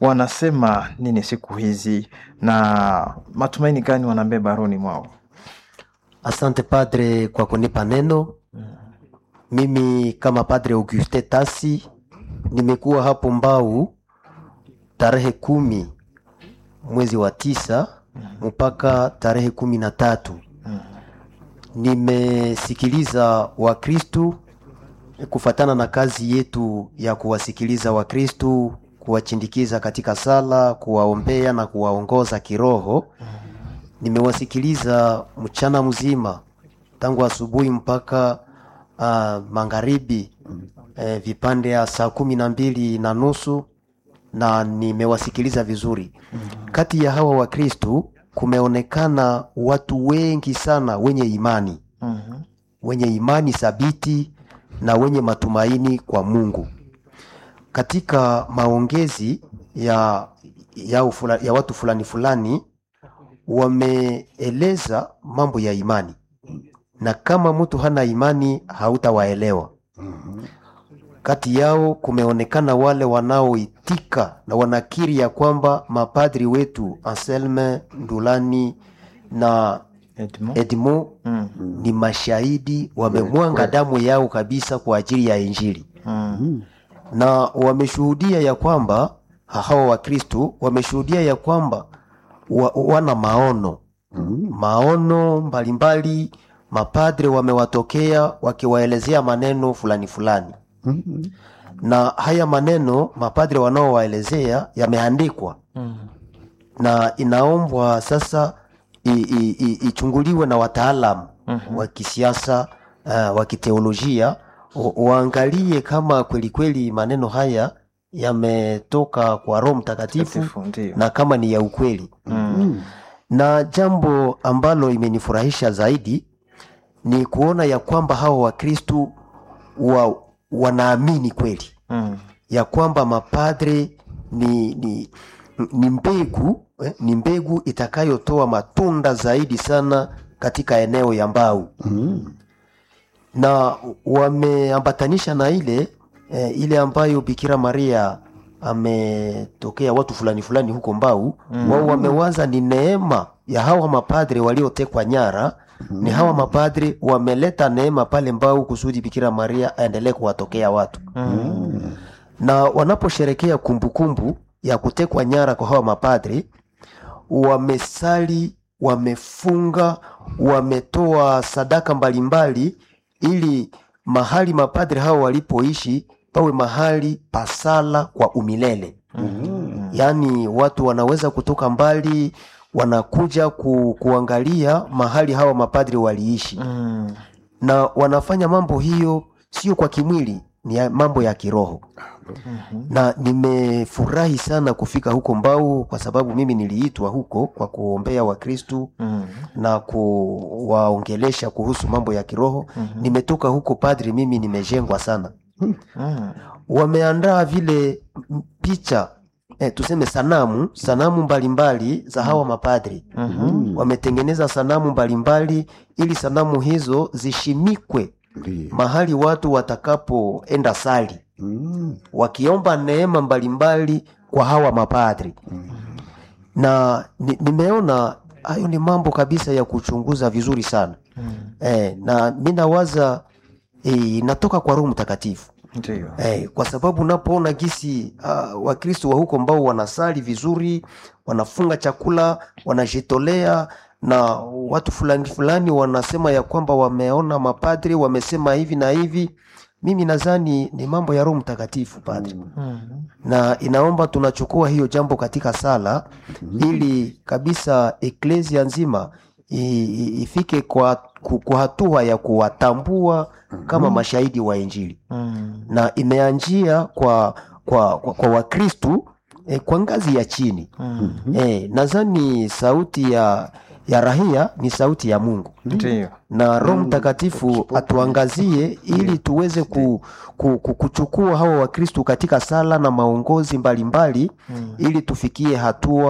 wanasema nini siku hizi na matumaini gani wanabeba rohoni mwao? Asante padre kwa kunipa neno. Mimi kama padre Auguste Tasi nimekuwa hapo Mbau tarehe kumi mwezi wa tisa mpaka tarehe kumi na tatu. Nimesikiliza Wakristu kufatana na kazi yetu ya kuwasikiliza Wakristu, kuwachindikiza katika sala, kuwaombea na kuwaongoza kiroho. Nimewasikiliza mchana mzima tangu asubuhi mpaka uh, magharibi eh, vipande ya saa kumi na mbili na nusu na nimewasikiliza vizuri. Kati ya hawa Wakristu kumeonekana watu wengi sana wenye imani Mhm. wenye imani thabiti na wenye matumaini kwa Mungu. Katika maongezi ya, ya, ufula, ya watu fulani fulani wameeleza mambo ya imani, na kama mtu hana imani hautawaelewa. Kati yao kumeonekana wale wanaoitika na wanakiri ya kwamba mapadri wetu Anselme Ndulani na Edmond? Edmond Mm. ni mashahidi wamemwanga damu yao kabisa kwa ajili ya Injili, Mm. na wameshuhudia ya kwamba hawa Wakristo wameshuhudia ya kwamba wa, wana maono maono mbalimbali. Mapadre wamewatokea wakiwaelezea maneno fulani fulani, na haya maneno mapadre wanaowaelezea yameandikwa Mm. na inaombwa sasa i- i- i- ichunguliwe na wataalamu wa kisiasa uh, wa kiteolojia wa- waangalie kama kweli kweli maneno haya yametoka kwa Roho Mtakatifu Mtakatifu, Ndio. na kama ni ya ukweli. Mm. Na jambo ambalo imenifurahisha zaidi ni kuona ya kwamba hawa Wakristu wa, wanaamini kweli Mm. ya kwamba mapadre ni, ni, ni mbegu eh, ni mbegu itakayotoa matunda zaidi sana katika eneo ya Mbau na wameambatanisha na ile eh, ile ambayo Bikira Maria ametokea watu fulani fulani huko Mbau wao wamewaza ni neema ya hawa mapadre waliotekwa nyara ni hawa mapadre wameleta neema pale Mbau kusudi Bikira Maria aendelee kuwatokea watu na wanaposherekea kumbukumbu ya kutekwa nyara kwa hawa mapadri, wamesali, wamefunga, wametoa sadaka mbalimbali, ili mahali mapadri hao walipoishi pawe mahali pasala kwa umilele. Yaani watu wanaweza kutoka mbali wanakuja ku, kuangalia mahali hawa mapadri waliishi Mm. na wanafanya mambo hiyo sio kwa kimwili, ni ya mambo ya kiroho. Na nimefurahi sana kufika huko Mbau kwa sababu mimi niliitwa huko kwa kuombea Wakristu Mm. na kuwaongelesha kuhusu mambo ya kiroho. Nimetoka huko padri, mimi nimejengwa sana. Mm. Wameandaa vile m- picha eh, tuseme sanamu sanamu mbalimbali za hawa mapadri wametengeneza sanamu mbalimbali ili sanamu hizo zishimikwe mahali watu watakapoenda sali wakiomba neema mbalimbali kwa hawa mapadri na ni, nimeona hayo ni mambo kabisa ya kuchunguza vizuri sana eh, na mi nawaza eh, inatoka kwa Roho Mtakatifu Ndio. Eh, kwa sababu unapoona gisi uh, Wakristo wa huko ambao wanasali vizuri, wanafunga chakula, wanajitolea na watu fulani fulani wanasema ya kwamba wameona mapadri wamesema hivi na hivi. Mimi nadhani ni mambo ya Roho Mtakatifu padri, Mm. na inaomba tunachukua hiyo jambo katika sala ili kabisa eklesia nzima i- i- ifike kwa, ku- kwa hatua ya kuwatambua kama mashahidi wa Injili Mm. na imeanjia kwa kwa, kwa, kwa Wakristu eh, kwa ngazi ya chini Mm. eh, nadhani sauti ya ya rahia ni sauti ya Mungu Ndio. na Roho Mtakatifu atuangazie ili tuweze ku, ku, ku, kuchukua hawa Wakristu katika sala na maongozi mbalimbali ili tufikie hatua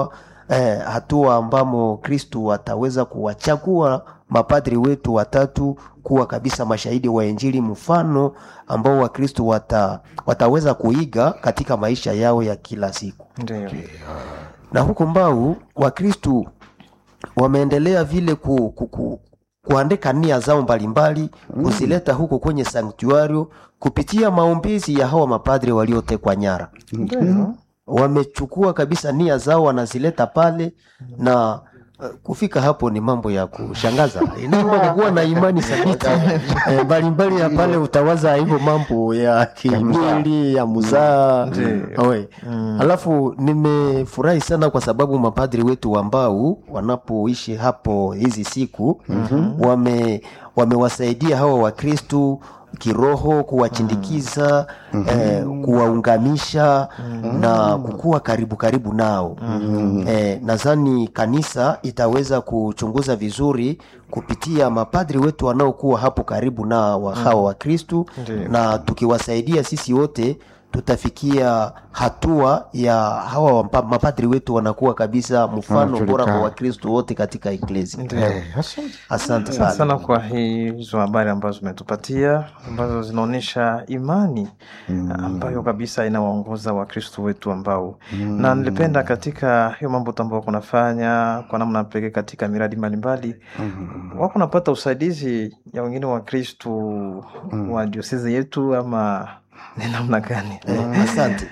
eh, hatua ambamo Kristu ataweza kuwachagua mapadri wetu watatu kuwa kabisa mashahidi wa Injili, mfano ambao Wakristu wata, wataweza kuiga katika maisha yao ya kila siku. Ndio. Na huko Mbau Wakristu wameendelea vile ku, ku, ku, kuandika nia zao mbalimbali kuzileta huko kwenye sanktuario kupitia maombezi ya hawa mapadri waliotekwa nyara Ndio. wamechukua kabisa nia zao wanazileta pale na uh, kufika hapo ni mambo ya kushangaza inaomba kuwa na imani thabiti Eh, mbalimbali ya pale utawaza hivyo mambo ya kimwili ya muzaa Ndio. Oe. alafu nimefurahi sana kwa sababu mapadri wetu ambao wanapoishi hapo hizi siku wame wamewasaidia hawa wakristu kiroho kuwachindikiza eh, kuwaungamisha na kukuwa karibu karibu nao eh, nadhani kanisa itaweza kuchunguza vizuri kupitia mapadri wetu wanaokuwa hapo karibu na wa, hawa wakristu Ndiyo. na tukiwasaidia sisi wote tutafikia hatua ya hawa wampa- mapadri wetu wanakuwa kabisa mfano bora kwa Wanajulikana. wakristu wote katika eklesi Ndio. Eh, asante. asante Asante sana sana kwa hizo habari ambazo umetupatia ambazo zinaonyesha imani ambayo kabisa inawaongoza wakristo wetu ambao na nilipenda katika hiyo mambo tu ambao kunafanya kwa namna pekee katika miradi mbalimbali wako napata usaidizi ya wengine wakristo wa diosezi yetu ama ni namna gani Eh, asante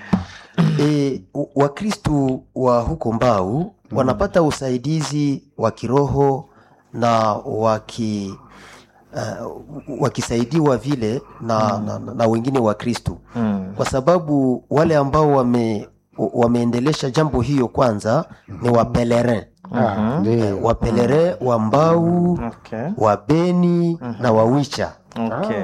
e, wakristu wa huko mbau wanapata usaidizi wa kiroho na waki uh, wakisaidiwa vile na, na, na, na wengine wakristu Mm. kwa sababu wale ambao wame wameendelesha jambo hiyo kwanza ni wapelerin Ah, ndio. wapelerin wa mbau Okay. wa beni na wawicha Okay.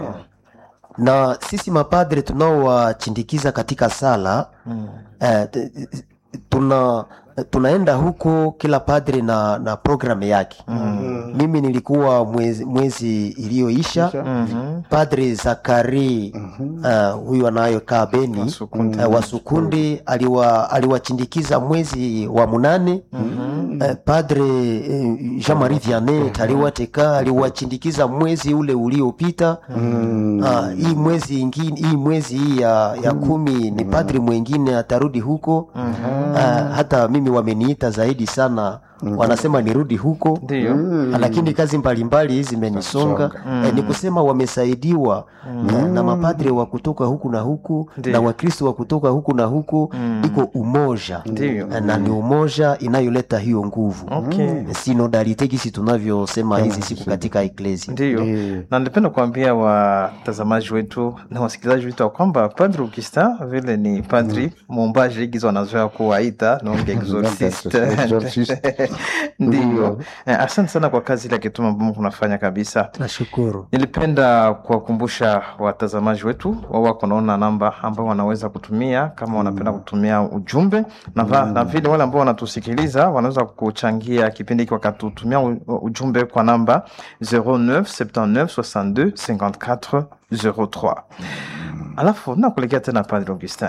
na sisi mapadre tunaowachindikiza katika sala Mm. eh, t- tuna tunaenda huko kila padre na na programu yake mm. mimi nilikuwa mwezi, mwezi iliyoisha Mhm. padre zakari uh, huyu anayokaa beni Wasukundi. uh, wasukundi aliwa aliwachindikiza mwezi wa munane uh, padre uh, jean marie vianney taliwateka aliwachindikiza mwezi ule uliopita uh, hii mwezi ingine hii mwezi hii ya, ya kumi ni padre mwengine atarudi huko uh, hata mimi wameniita zaidi sana wanasema nirudi huko Ndio. lakini kazi mbalimbali zimenisonga eh, ni kusema wamesaidiwa eh, na mapadre wa kutoka huku na huku Ndiyo. na wakristo wa kutoka huku na huku iko umoja Ndiyo. Eh, na ni umoja inayoleta hiyo nguvu Okay. sinodalite gisi tunavyosema hizi siku katika eklesi Ndiyo, na ningependa kuambia watazamaji wetu na wasikilizaji wetu ya kwamba Padri Augustin vile ni padri muombaji gizo wanazoea kuwaita nonge exorciste. Exorciste. Ndiyo, Eh, asante sana kwa kazi ile kituma ambamo kunafanya kabisa. nashukuru Nilipenda kuwakumbusha watazamaji wetu wao wako naona namba ambao wanaweza kutumia kama wanapenda kutumia ujumbe na, va, na vile wale ambao wanatusikiliza wanaweza kuchangia kipindi hiki wakatutumia u- ujumbe kwa namba 09 79 62 54 03. Alafu nakulegea tena Padre Augustin,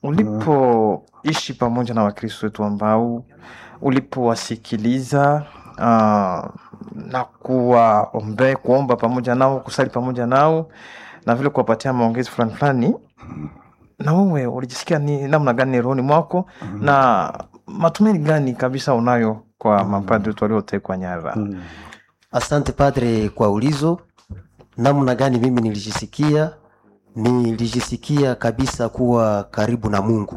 ulipoishi pamoja na Wakristo wetu ambao ulipowasikiliza uh, na kuwaombe kuomba pamoja nao kusali pamoja nao na vile kuwapatia maongezi fulani fulani, na wewe ulijisikia ni namna gani rohoni mwako na matumaini gani kabisa unayo kwa mapadri wetu waliotekwa nyara? asante padre kwa ulizo namna gani mimi nilijisikia nilijisikia kabisa kuwa karibu na mungu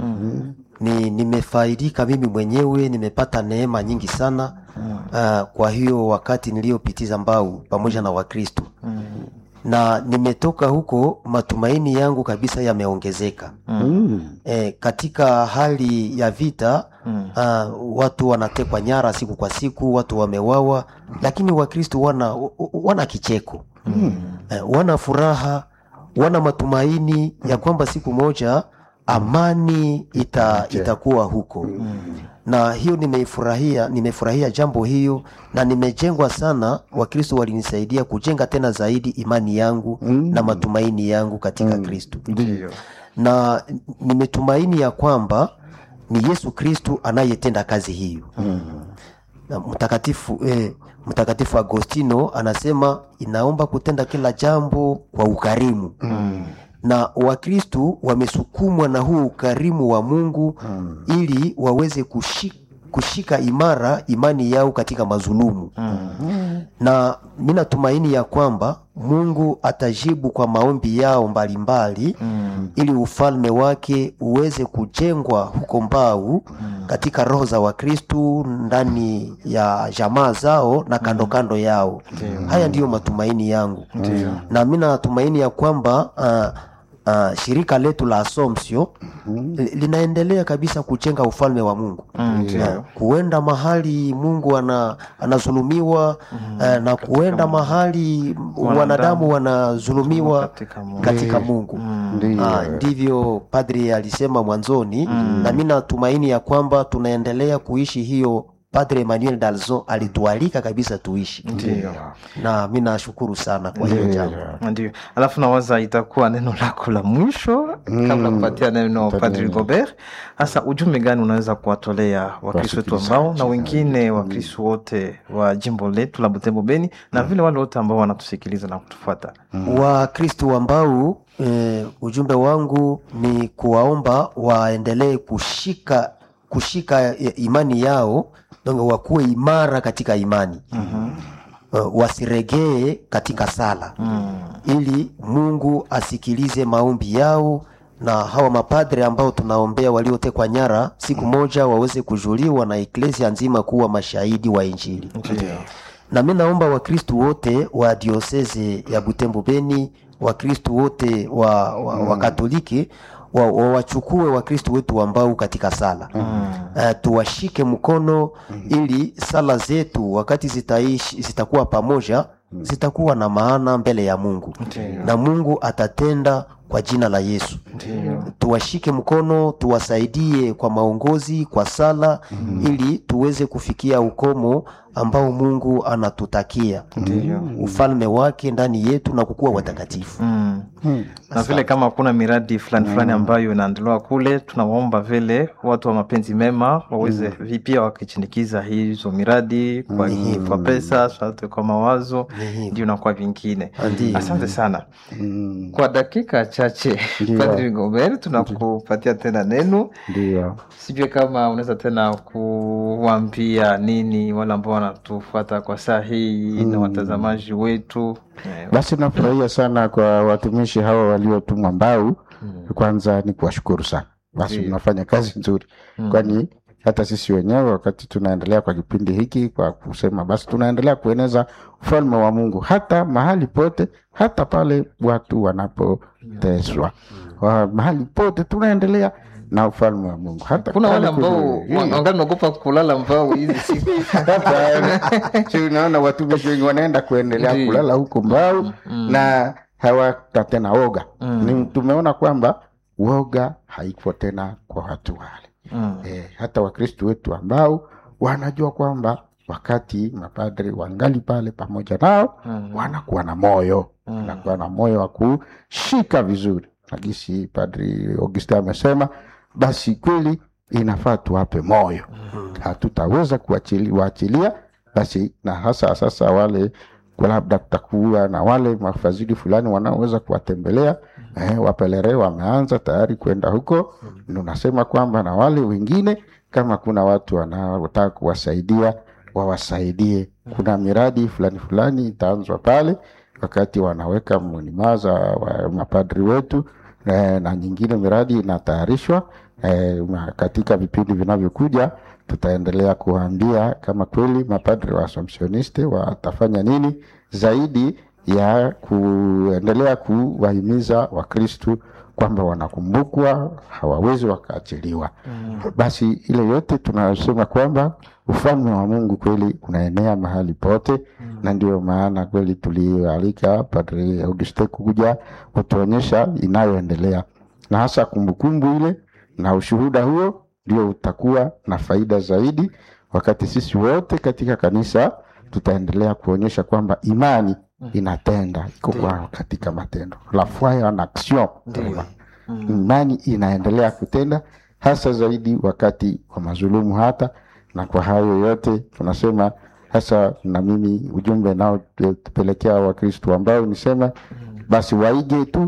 ni nimefaidika mimi mwenyewe nimepata neema nyingi sana uh, kwa hiyo wakati niliyopitiza mbau pamoja na wakristo na nimetoka huko matumaini yangu kabisa yameongezeka Mm. e, katika hali ya vita mm. uh, watu wanatekwa nyara siku kwa siku watu wamewawa lakini wakristo wana, wana kicheko mm. e, wana furaha wana matumaini ya kwamba siku moja amani ita, itakuwa huko na hiyo nimeifurahia nimefurahia jambo hiyo na nimejengwa sana wakristo walinisaidia kujenga tena zaidi imani yangu na matumaini yangu katika kristo Ndio. na nimetumaini ya kwamba ni yesu kristu anayetenda kazi hiyo na mtakatifu eh, mtakatifu agostino anasema inaomba kutenda kila jambo kwa ukarimu mm. na wakristu wamesukumwa na huu ukarimu wa mungu mm. ili waweze kushika kushika imara imani yao katika mazulumu mm. na mi natumaini ya kwamba mungu atajibu kwa maombi yao mbalimbali mm. ili ufalme wake uweze kujengwa huko mbau mm. katika roho za wakristu ndani ya jamaa zao na kando kando yao mm. haya ndiyo matumaini yangu mm. na mi natumaini ya kwamba uh, Uh, shirika letu la Assumption li- linaendelea kabisa kujenga ufalme wa Mungu Mm, na kuenda mahali Mungu ana, anazulumiwa uh, na kuenda mahali wanadamu wanazulumiwa Katika Mungu. katika Mungu. Ndiyo. Ah, ndivyo padri alisema mwanzoni na mi natumaini ya kwamba tunaendelea kuishi hiyo padre Emmanuel Dalzon alitualika kabisa tuishi Ndio. na mi nashukuru sana kwa hiyo jambo ndio alafu nawaza itakuwa neno lako la mwisho kabla kupatia neno padri gobert hasa ujumbe gani unaweza kuwatolea wakristo wetu ambao na wengine wakristo wote wa jimbo letu la butembo beni na vile wale wote ambao wanatusikiliza na kutufuata wakristu ambao eh, ujumbe wangu ni kuwaomba waendelee kushika kushika eh, imani yao donc wakuwe imara katika imani uh, wasiregee katika sala ili mungu asikilize maombi yao na hawa mapadre ambao tunaombea waliotekwa nyara siku moja waweze kujuliwa na eklesia nzima kuwa mashahidi wa injili na mi naomba wakristu wote wa dioseze ya butembo beni wakristu wote wa, wa, wa katoliki wa- wa- wachukue wakristu wetu ambao katika sala mm. uh, tuwashike mkono ili sala zetu wakati zitaishi zitakuwa pamoja zitakuwa na maana mbele ya mungu na mungu atatenda kwa jina la yesu tuwashike mkono tuwasaidie kwa maongozi kwa sala ili tuweze kufikia ukomo ambao mungu anatutakia ufalme wake ndani yetu na kukuwa watakatifu Mm. na vile kama kuna miradi fulani fulani ambayo inaendelewa kule tunawaomba vile watu wa mapenzi mema waweze vi- pia wakichindikiza hizo miradi kwa, kwa pesa sote kwa mawazo ndio na kwa vingine Ndiyo. asante sana kwa dakika chache padri gomer tunakupatia tena neno Ndio. sijue kama unaweza tena kuwambia nini wale ambao wanatufuata kwa saa hii na watazamaji wetu Eh, Basi nafurahia sana kwa watumishi hawa waliotumwa Mbau. Kwanza ni kuwashukuru sana, basi Ndiyo. mnafanya kazi nzuri, kwani hata sisi wenyewe wakati tunaendelea kwa kipindi hiki kwa kusema basi tunaendelea kueneza ufalme wa Mungu hata mahali pote, hata pale watu wanapoteswa, Wa- mahali pote tunaendelea na ufalme wa Mungu hata kuna wale pale ambao kwenye- wa- wangali naogopa kulala mbao hizi siku Hapana. Si unaona watumishi wengi wanaenda kuendelea Ndiyo. kulala huko mbao na hawata tena woga ni tumeona kwamba woga haiko tena kwa watu wale Mm. eh, hata wakristu wetu ambao wanajua kwamba wakati mapadri wangali pale pamoja nao wanakuwa na moyo wanakuwa na moyo wa kushika vizuri nagisi padri augustin amesema basi kweli inafaa tuwape moyo hatutaweza kuachili- waachilia basi na hasa sasa wale kwa labda kutakuwa na wale mafadhili fulani wanaoweza kuwatembelea eh, wapelere wameanza tayari kwenda huko unasema kwamba na wale wengine kama kuna watu wanaotaka kuwasaidia wawasaidie kuna miradi fulani fulani itaanzwa pale wakati wanaweka munimaza wa mapadri wetu eh, na nyingine miradi inatayarishwa eh, ma- katika vipindi vinavyokuja tutaendelea kuwaambia kama kweli mapadri wa assumptioniste watafanya nini zaidi ya kuendelea kuwahimiza wakristu kwamba wanakumbukwa hawawezi wakaachiliwa basi ile yote tunasema kwamba ufalme wa mungu kweli unaenea mahali pote na ndio maana kweli tulialika padri auguste kuja kutuonyesha inayoendelea na hasa kumbukumbu ile na ushuhuda huo ndio utakuwa na faida zaidi wakati sisi wote katika kanisa tutaendelea kuonyesha kwamba imani inatenda iko kwa katika matendo la foi en action imani inaendelea kutenda hasa zaidi wakati wa mazulumu hata na kwa hayo yote tunasema hasa na mimi ujumbe nao tupelekea wakristu ambao nisema basi waige tu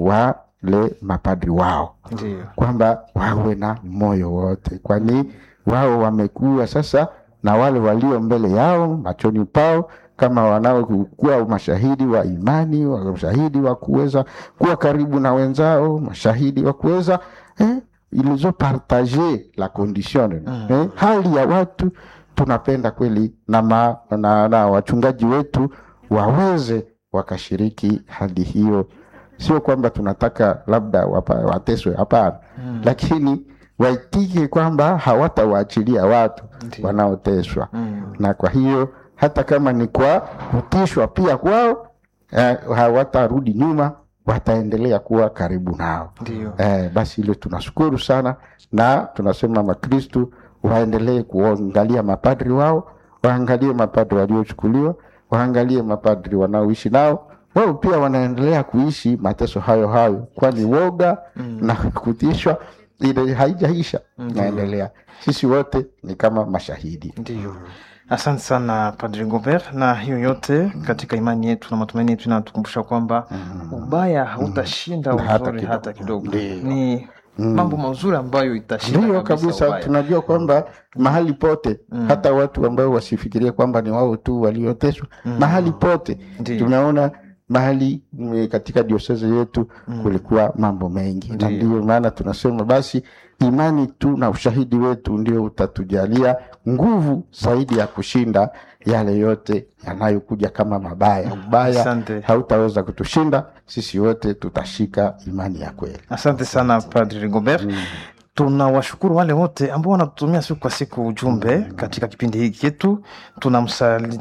wale mapadri wao Ndio. kwamba wawe na moyo wote kwani wao wamekuwa sasa na wale walio mbele yao machoni pao kama wanaokuwa mashahidi wa imani wa mashahidi wa kuweza kuwa karibu na wenzao mashahidi wa kuweza eh, ilizo partage la condition eh, hali ya watu tunapenda kweli na, ma, na, na wachungaji wetu waweze wakashiriki hali hiyo sio kwamba tunataka labda wapa, wateswe hapana mm. lakini waitike kwamba hawatawaachilia watu Ndiyo. wanaoteswa Mm. na kwa hiyo hata kama ni kwa kutishwa pia kwao eh, hawatarudi nyuma wataendelea kuwa karibu nao Ndio. eh, basi hilo tunashukuru sana na tunasema makristu waendelee kuangalia mapadri wao waangalie mapadri waliochukuliwa waangalie mapadri wanaoishi nao wao pia wanaendelea kuishi mateso hayo hayo kwani woga mm. na kutishwa ile haijaisha naendelea sisi wote ni kama mashahidi Ndio. Asante sana Padri Gobert, na hiyo yote katika imani yetu na matumaini yetu inatukumbusha kwamba ubaya hautashinda Na hata uzuri kidogo. hata kidogo. Ndio. Ni mambo mazuri ambayo itashinda ndio kabisa ubaya. tunajua kwamba mahali pote hata watu ambao wasifikirie kwamba ni wao tu walioteswa mahali pote Ndio. tumeona mahali mm, katika dioseze yetu kulikuwa mambo mengi na Ndio. ndio maana tunasema basi imani tu na ushahidi wetu ndio utatujalia nguvu zaidi ya kushinda yale yote yanayokuja kama mabaya ubaya Asante. hautaweza kutushinda sisi wote tutashika imani ya kweli Asante sana Padri Rigobert. Tunawashukuru wale wote ambao wanatutumia siku kwa siku ujumbe katika kipindi hiki chetu. Tunamsali-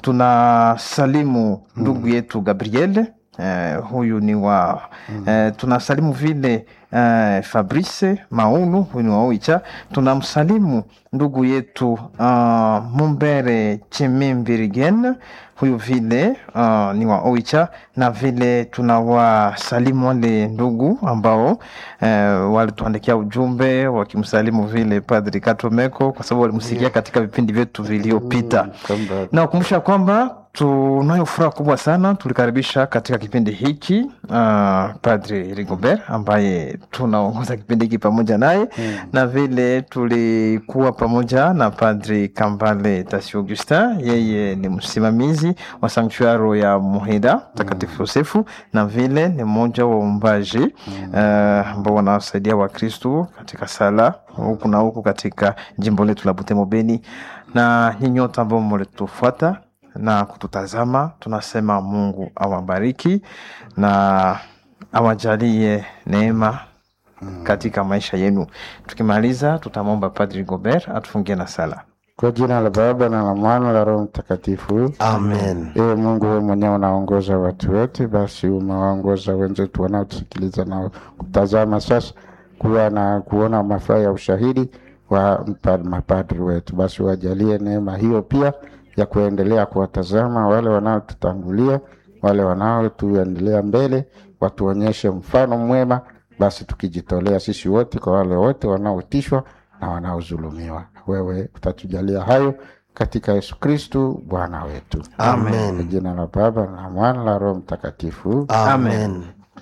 Tunasalimu ndugu yetu Gabriel eh, huyu ni wa eh, tunasalimu vile eh, Fabrice Maunu huyu ni wa Oicha. Tunamsalimu ndugu yetu uh, Mumbere Chimimbirigen huyu vile uh, ni wa Oicha, na vile tunawasalimu wale ndugu ambao eh, walituandikia ujumbe wakimsalimu vile Padri Katomeko kwa sababu walimsikia katika vipindi vyetu vilivyopita kwamba nakumbusha kwamba tunayo furaha kubwa sana tulikaribisha katika kipindi hiki uh, padri rigobert ambaye tunaongoza kipindi hiki pamoja naye na vile tulikuwa pamoja na padri kambale tasi augustin yeye ni msimamizi wa sanktuaro ya muhida mtakatifu yosefu na vile ni mmoja wa waumbaji uh, ambao wanawasaidia wakristu katika sala huku na huku katika jimbo letu la butembo beni na nyinyi wote ambao mlitufuata na kututazama tunasema mungu awabariki na awajalie neema katika maisha yenu tukimaliza tutamwomba padri gobert atufungie na sala Kwa jina la Baba na la Mwana na la Roho Mtakatifu. amen Ewe Mungu, wewe mwenyewe unaongoza watu wote, basi umewaongoza wenzetu wanaotusikiliza na kutazama sasa, kuwa na kuona mafaa ya ushahidi wa mpa- mapadri wetu, basi wajalie neema hiyo pia ya kuendelea kuwatazama wale wanaotutangulia, wale wanaotuendelea mbele, watuonyeshe mfano mwema, basi tukijitolea sisi wote kwa wale wote wanaotishwa na wanaodhulumiwa. Wewe utatujalia hayo katika Yesu Kristu Bwana wetu. Amen. Kwa jina la Baba na la Mwana na la Roho Mtakatifu. amen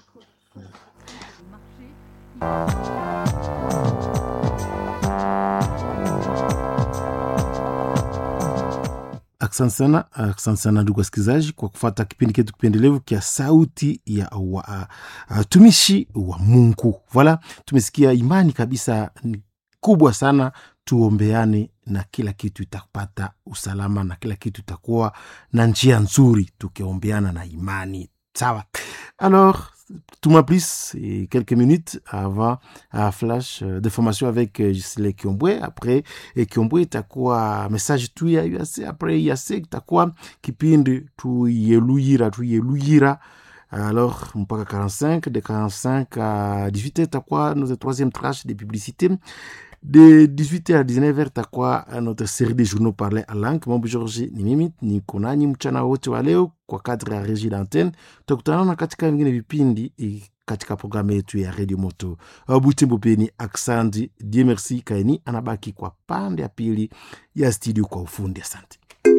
Asante sana, asante sana ndugu wasikilizaji kwa kufuata kipindi chetu kipendelevu kia sauti ya watumishi wa, wa Mungu. Voilà, tumesikia imani kabisa ni kubwa sana. Tuombeane na kila kitu itapata usalama na kila kitu itakuwa na njia nzuri, tukiombeana na imani. Sawa. Alors, tout moins plus, et quelques minutes avant un flash euh, de formation avec euh, Gisele Kiombwe. Après et Kiombwe itakuwa message tu ya UAC. Après UAC itakuwa kipindi tuyeluyira tuyeluyira alors mpaka 45 de 45 à 18 itakuwa notre troisième tranche de publicité de 18h à 19h takuwa notre série de journaux parlé à langue mambo georgi ni mimi niko nanyi mchana wote wa leo kwa kadri ya regie d'antenne tutakutanana katika vingine vipindi eh, katika programu yetu ya redio moto Uh, butembo peni aksandi die merci kaini anabaki kwa pande ya pili ya studio kwa ufundi asante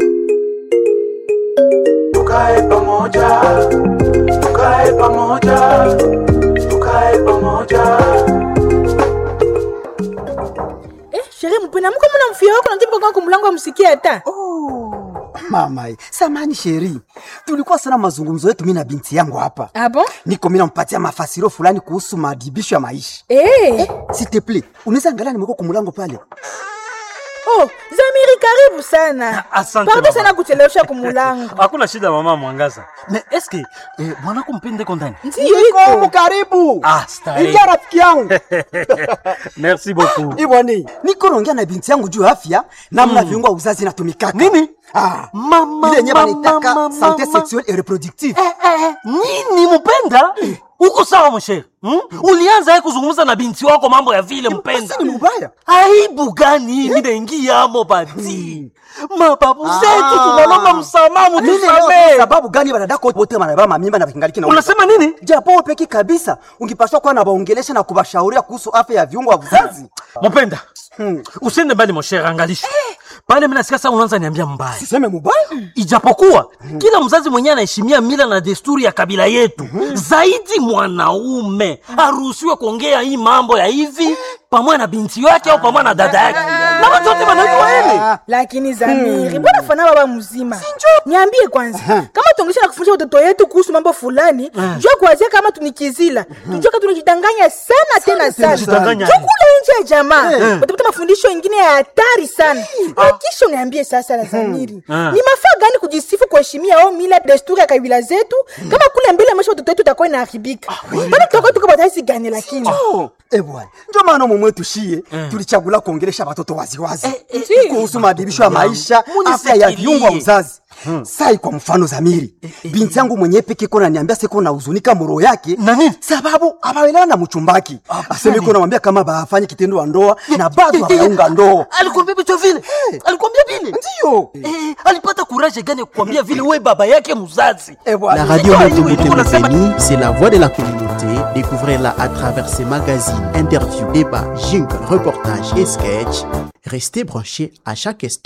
tukae pamoja, tukae pamoja, tukae pamoja. Eh, sherehe mpena mko mna mfia wako najibu kwa kumlango amsikie hata. Oh, mama eh, samani sheri, tulikuwa sana mazungumzo yetu mimi na binti yangu hapa. Ah bon? Niko mimi nampatia mafasiro fulani kuhusu madibisho ya maisha. Eh. S'il te plaît, unaweza angalia nimekuwa kumulango pale. Oh, Zamiri karibu sana. Asante, Pardon mama. sana kuchelewesha kumulango. hakuna shida mama mwangaza me eske eh, mwanako mpende ko ndani Ndiyo Niko iko. karibu. Ah, starehe. Ingia rafiki yangu. merci beaucoup Iboni, niko naongea na binti yangu juu ya afya namna viungo vya uzazi inatumikaka. Nini? Ah, Mama, ile yenyewe mama, wanaitaka mama, santé mama. sexuelle et reproductive. eh, eh, nini mpenda uko sawa mshere hmm? ulianza ye kuzungumza na binti wako mambo ya vile mpenda Basi ni mbaya. aibu gani minaingiamo bati mababu zetu Ah. tunalomba msamaha Mimi leo mutusamee sababu gani wanadako wote wanabeba mamimba na kingaliki na unasema nini japo wewe peki kabisa ungipaswa kuwa na waongelesha na kubashauria kuhusu afya ya viungo vya uzazi. mpenda Hmm. usiende mbali moshere angalisha pale minasikia saa unaanza niambia mbaya Siseme mubaya? ijapokuwa kila mzazi mwenyewe anaheshimia mila na desturi ya kabila yetu zaidi mwanaume haruhusiwe kuongea hii mambo ya hivi pamoja na binti yake au pamoja na dada yake na watu wote wanajua hili Lakini Zamiri, mbona fana baba mzima? Niambie kwanza, kama tuongesha na kufundisha watoto yetu kuhusu mambo fulani, jua kuanzia kama tunikizila. Tujua kama tunajidanganya sana tena sana. tunajidanganya. Jua kule nje ya jamaa. Utapata mafundisho mengine ya hatari sana. Na kisha uniambie sasa la Zamiri. Ni mafaa gani kujisifu kuheshimia au mila desturi ya kabila zetu kama kule mbele maisha watoto wetu itakuwa inaharibika. Bado tutakuwa tuko bataisi gani lakini? Oh, eh bwana. Ndio maana mume wetu shie tulichagula kuongelesha watoto waziwazi eh, kuhusu maadhibisho ya maisha, afya ya viungo vya uzazi. Sai kwa mfano Zamiri, binti yangu mwenyewe peke kona niambia siko na huzunika moro yake Na nini? sababu abaelewana na mchumbaki. Aseme iko namwambia kama bafanye kitendo wa ndoa na bado hawaunga ndoa. alikwambia vitu vile alikwambia vile Ndio. Eh, alipata kuraje gani ya kukwambia vile we baba yake mzazi Eh bwana. La radio Ouais, Moto oui, Moto on a ça. Beni, c'est la voix de la communauté. Découvrez-la à travers ses magazines, interviews, débats, jingles, reportages et sketchs. Restez branchés à chaque instant.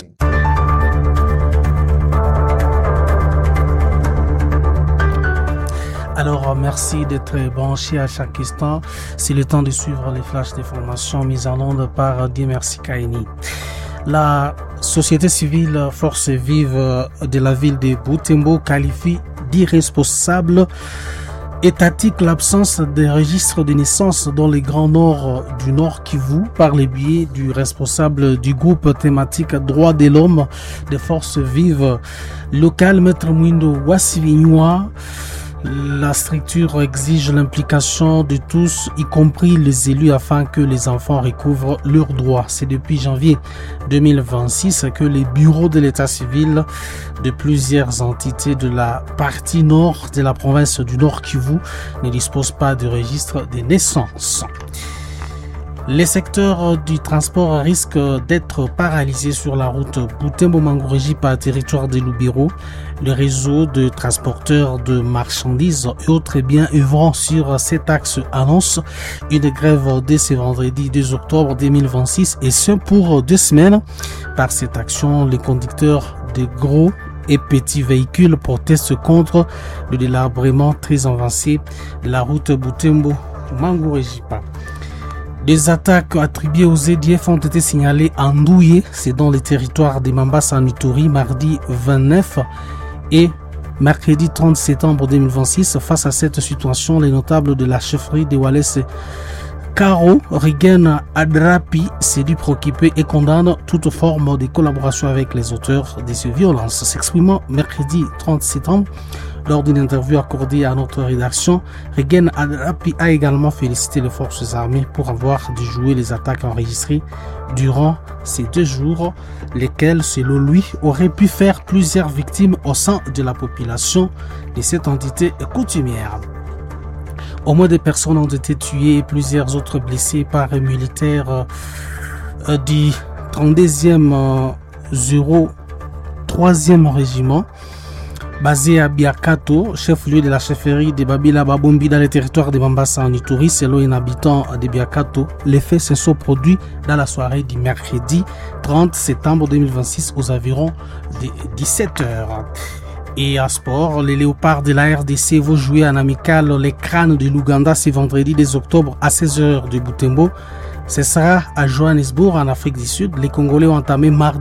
Alors, euh, merci d'être branché à chaque instant. C'est le temps de suivre les flashs d'informations mises en onde par euh, Dieu merci Kaini. La société civile euh, Force Vive euh, de la ville de Butembo qualifie d'irresponsable étatique l'absence des registres de naissance dans les grands nord euh, du Nord Kivu par le biais du responsable du groupe thématique droits de l'homme des forces vives locales, Maître Mwindo Wassivignua. La structure exige l'implication de tous, y compris les élus, afin que les enfants recouvrent leurs droits. C'est depuis janvier 2026 que les bureaux de l'état civil de plusieurs entités de la partie nord de la province du Nord Kivu ne disposent pas de registre des naissances. Les secteurs du transport risquent d'être paralysés sur la route Boutembo-Mangouréji par territoire de Loubiro. Le réseau de transporteurs de marchandises et autres biens œuvrant sur cet axe annonce une grève dès ce vendredi 2 octobre 2026 et ce pour deux semaines. Par cette action, les conducteurs de gros et petits véhicules protestent contre le délabrement très avancé de la route Boutembo-Mangouréjipa. Des attaques attribuées aux EDF ont été signalées en Douye, c'est dans le territoire des Mambas en Ituri, mardi 29 et mercredi 30 septembre 2026. Face à cette situation, les notables de la chefferie de Wallace Caro Rigen Adrapi s'est dû préoccuper et condamne toute forme de collaboration avec les auteurs de ces violences. S'exprimant mercredi 30 septembre, lors d'une interview accordée à notre rédaction, Regen Adrapi a également félicité les forces armées pour avoir déjoué les attaques enregistrées durant ces deux jours, lesquels, selon lui, auraient pu faire plusieurs victimes au sein de la population de cette entité coutumière. Au moins des personnes ont été tuées et plusieurs autres blessées par un militaire euh, du 32e euh, 03e régiment basé à Biakato, chef-lieu de la chefferie de Babila Babombi dans le territoire de Bambassa en Ituri, selon un habitant de Biakato. Les faits se sont produits dans la soirée du mercredi 30 septembre 2026 aux environs de 17h. Et à sport, les léopards de la RDC vont jouer en amical les crânes de l'Ouganda ce vendredi 2 octobre à 16h de Butembo. Ce sera à Johannesburg, en Afrique du Sud. Les Congolais ont entamé mardi